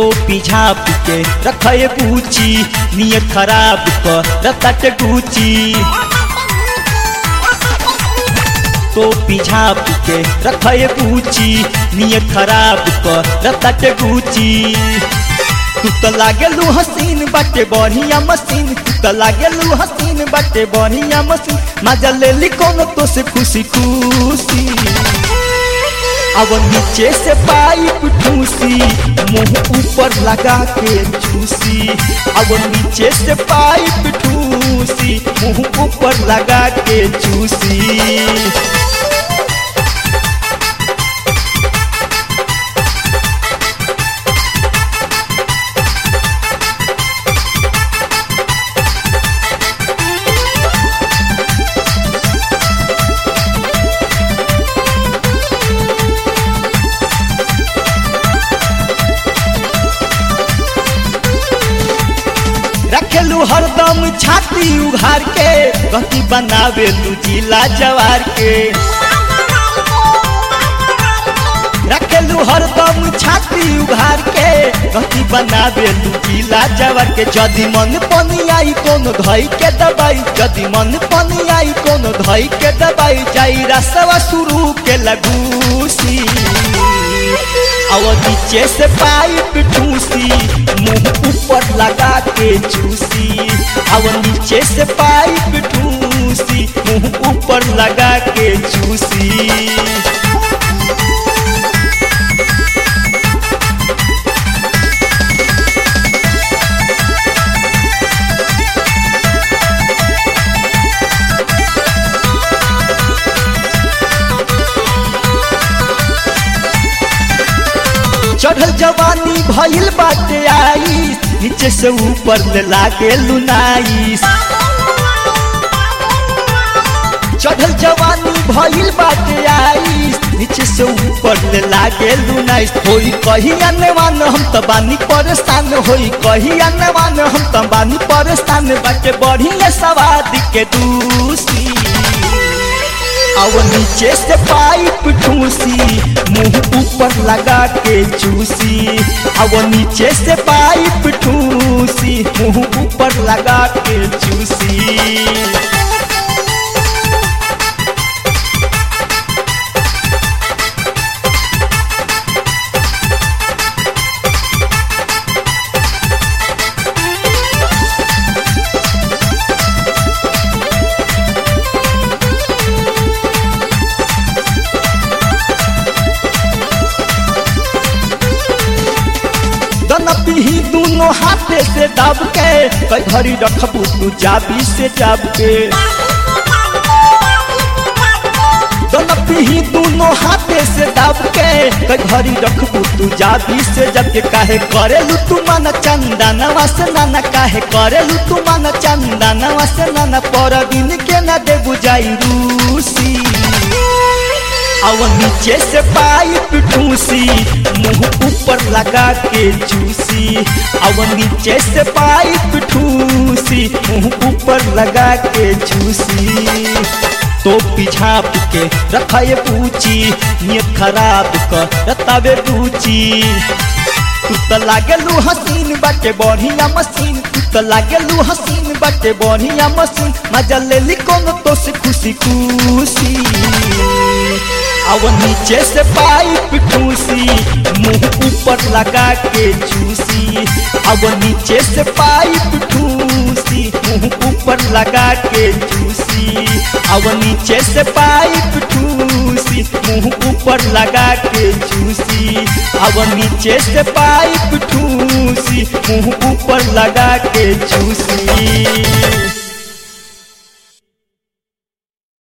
तो पिझाप के रखे पूछी नियत खराब क रतट गुची तो पिझाप के रखे पूछी नियत खराब क रतट गुची तू तो लागेलू हसीन बाटे बढ़िया मशीन तू तो लागेलू हसीन बाटे बढ़िया मशीन मजा ले ली कोनो तो से खुशी खुशी अब नीचे से पाइप ठूसी मुंह ऊपर लगा के चूसी अब नीचे से पाइप ठूसी मुंह ऊपर लगा के चूसी रखेलू हरदम छाती उघार के गति बनावे लू जिला जवार के रखेलू हरदम छाती उघार के गति बनावे लू जिला जवार के जदि मन पनी आई कोनो धई के दबाई जदि मन पनी आई कोनो धई के दबाई जाई रसवा शुरू के लगूसी और नीचे से पाइप ठूसी मुंह ऊपर लगा के चूसी और नीचे से पाइप ठूसी मुंह ऊपर लगा के चूसी चढ़ल जवानी भइल बाटे आई नीचे से ऊपर ले लागे लुनाई चढ़ल जवानी भइल बाटे आई नीचे से ऊपर ले लागे लुनाई होई कही अनवान हम त बानी परेशान होई कही अनवान हम त बानी परेशान बाटे बढ़िया सवाद के दूसी और नीचे से पाइप ठूसी मुंह ऊपर लगा के चूसी और नीचे से पाइप ठूसी मुंह ऊपर लगा के चूसी दनपी दोनों हाथे से दब के कई घड़ी रखबू तू जाबी से जाब के दनपी दोनों हाथे से दब के कई घड़ी रखबू तू जाबी से जब के काहे करेलू तू मन चंदनवा से नाना काहे करेलू तू मन चंदनवा से नाना पर दिन के न दे बुझाई रूसी और नीचे से पाइप ठूसी मुंह ऊपर लगा के चूसी और नीचे से पाइप ठूसी मुंह ऊपर लगा के चूसी तो पिछाप के रखे पूछी नियत खराब कर रतावे पूछी तू तो लागेलू हसीन बाटे बढ़िया मशीन तू तो लागेलू हसीन बाटे बढ़िया मशीन मजा ले ली कोनो तो से खुशी खुशी और नीचे से पाइप ठूसी मुंह ऊपर लगा के चूसी और नीचे से पाइप ठूसी मुंह ऊपर लगा के चूसी और नीचे से पाइप ठूसी मुंह ऊपर लगा के चूसी और नीचे से पाइप ठूसी मुंह ऊपर लगा के चूसी